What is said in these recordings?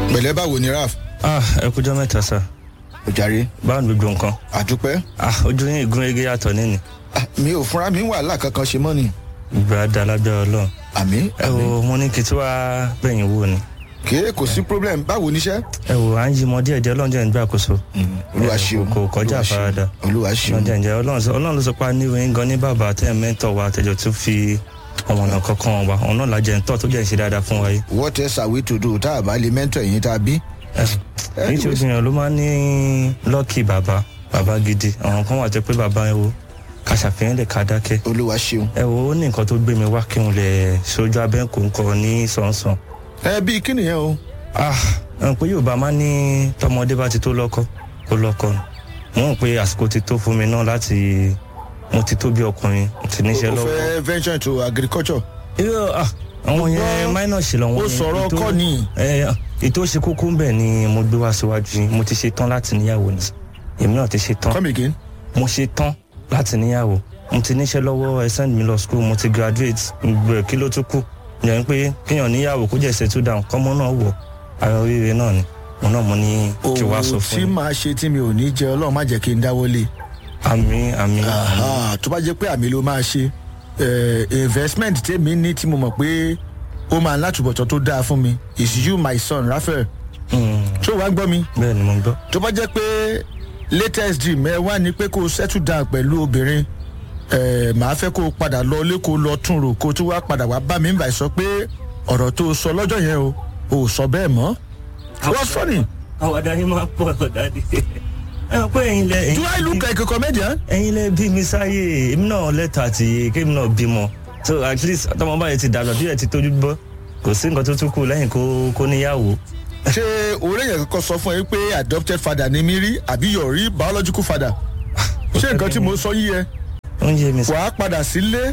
pẹ̀lẹ́ báwo ni raf ah ẹ kújọ mẹ́ta sá ojàre báwo ni gbogbo nǹkan àdúpẹ́ ah ojú yín ìgún ege yàtọ̀ nínú Ah, mi ò fúnra mi wàhálà kankan ṣe mọ́ ni ìgbà dá lábẹ́ ọlọ́run àmì ẹ wo mo ní kí tí wàá bẹ̀yìn wò ni kéé kò sí problem báwo níṣẹ́. ẹ wo à ń yí mọ díẹ̀ díẹ̀ ọlọ́run jẹ́ ń gbàkóso olúwa ṣeun kò kọjá Olúwa ṣeun, àfaradà olúwa ṣeun ọlọ́run jẹ́ ń jẹ́ ọlọ́run sọ- ọlọ́run ló sọ pé a ní ìwé gan ní bàbá tẹ́ ẹ̀ mẹ́tọ̀ wa àtẹ̀jọ́ tó fi ọmọnà kankan wa ọ̀nà làjẹ́ ń tọ́ tó jẹ́ ń ṣe dáadáa fún wa yìí what else are we to do tá a bá lè mẹ́ntọ̀ ẹ̀yìn tá a bí. èyí tí obìnrin ló máa ń ní lọ́ọ̀kì bàbá bàbá gidi àwọn kan wà tó pé bàbá ẹ wo ká ṣàfihàn lè ká dákẹ́ olúwa ṣeun. ẹ wo ó ní nǹkan tó gbé mi wá kí n lè sojú abẹ́ kò ń kọ ní sọ̀nsọ̀n ẹ bíi kí nìyẹn o. ah ẹ pé yorùbá máa ní tọmọdé bá ti tó lọ́kọ kó lọ́kọ ni mo ń pe àsìkò ti tó fún mi náà láti mo ti tó bí ọkùnrin mo ti níṣẹ́ o lọ́wọ́ fẹ́ venture into agriculture. irú ah àwọn yẹn minor ṣe lọ́wọ́ ó sọ̀rọ̀ kọ́ ni. ẹ ètò ṣe kókó ń bẹ̀ ni mo gbé wá síwájú yín mo ti ṣe tán láti níyàwó ni èmi náà ti ṣe tán come again. mo ṣe tán láti níyàwó mo ti níṣẹ́ lọ́wọ́ ẹ send mi lọ school mo ti graduate gbẹ kí ló tún kù yẹn pé kéèyàn níyàwó kó jẹ́ settle down kọ́mọ náà wọ̀ ara oríire náà ni mo náà mo ní kí wàá sọ òwò fún tí yín màá ṣe tí mi ò ní jẹ ọlọ́run má jẹ́ kí n dáwọ́ lé. àmì àmì Aha, tó bá jẹ́ pé àmì ló máa ṣe eh, investment tèmi ní tí mo mọ̀ pé ó máa látúbọ̀tán tó dáa fún mi is you my son raphael ṣé o wá ń gbọ́ mi bẹ́ẹ̀ ni mo gbọ́ tó bá jẹ́ pé latest dream ẹ wá ní pé kó o settle down pẹ̀lú obìnrin eh, màá fẹ́ kó o padà lọ ilé kó o lọ tún rò kó o tún wá padà wá bá mi nígbà sọ pé ọ̀rọ̀ tó o sọ lọ́jọ́ yẹn o ò sọ bẹ́ẹ̀ mọ́ what's funny àwọn adarí máa pọ̀ ọ̀dàdì ẹ mọ̀ pé ẹ̀yin lẹ do i look like a comedian. ẹ̀yin lẹ bí mi sáyé èmi náà lẹ́tọ̀ àti kémi náà bímọ so at least tọmọ báyìí ti dàgbà bí ẹ ti tójú bọ́ kò sí nǹkan tó tún kù lẹ́yìn kó kó níyàwó ṣé orí yẹn kọ́kọ́ sọ fún ẹ pé adopted father ni mí rí àbí your real biological father ṣé nǹkan tí mo sọ yí ẹ ó ń yé mi sí. wàá padà sílé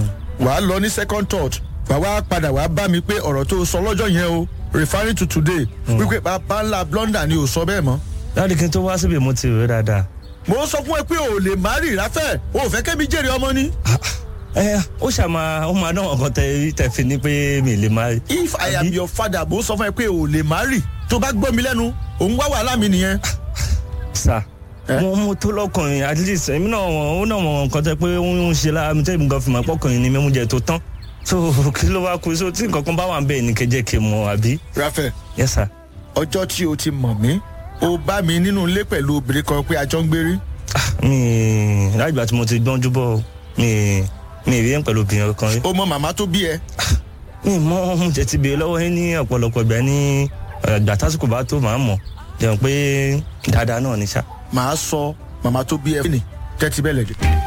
wàá lọ ní second thought wàá wá padà wàá bá mi pé ọ̀rọ̀ tó sọ lọ́jọ́ yẹn o referring to today wípé bàbá ńlá blunder ni ò sọ bẹ́ẹ̀ mọ́ láti kí n tó wá síbi mo ti rò ó dáadáa mo sọ fún ẹ pé o ò lè má rí ìráfẹ́ o ò fẹ́ kẹ́mi jèrè ọmọ ni. ẹ ó ṣàmà ó máa dán ọkàn tẹ rí tẹ fi ní pé mi lè má rí. if i am Àbí? your father mo sọ fún ẹ pé o ò lè má rí tó bá gbọ́ mi lẹ́nu òun wá wàhálà mi nìyẹn. sà Eh? mo mo tó lọkùnrin at least èmi náà wọn ó náà mọ nǹkan tẹ pé ó ń ṣe lára mi tẹ́lẹ̀ nǹkan fi mọ̀ pọ́kùnrin ni mímú jẹ tó tán so kí ló wá kú so tí nǹkan kan bá wà ń bẹ̀ ní kẹjẹ kí n mọ àbí. rafael yes sir. ọjọ́ tí o ti mọ̀ mí o bá mi nínú ilé pẹ̀lú obìnrin kan pé a jọ ń gbérí. mi láìgbà tí mo ti gbọ́njú bọ̀ o, mi mi rí ẹ̀ pẹ̀lú obìnrin kan rí. o mọ màmá tó bí ẹ. mi mọ ohun tẹ ti béèrè lọ́wọ́ yín ní ọ̀pọ̀lọpọ̀ ìgbà ní ìgbà tásìkò bá tó màá mọ̀ jẹun pé dáadáa náà ní sá. màá sọ màmá tó bí ẹ fún mi tẹ́tí bẹ́ẹ̀ lẹ́dẹ̀.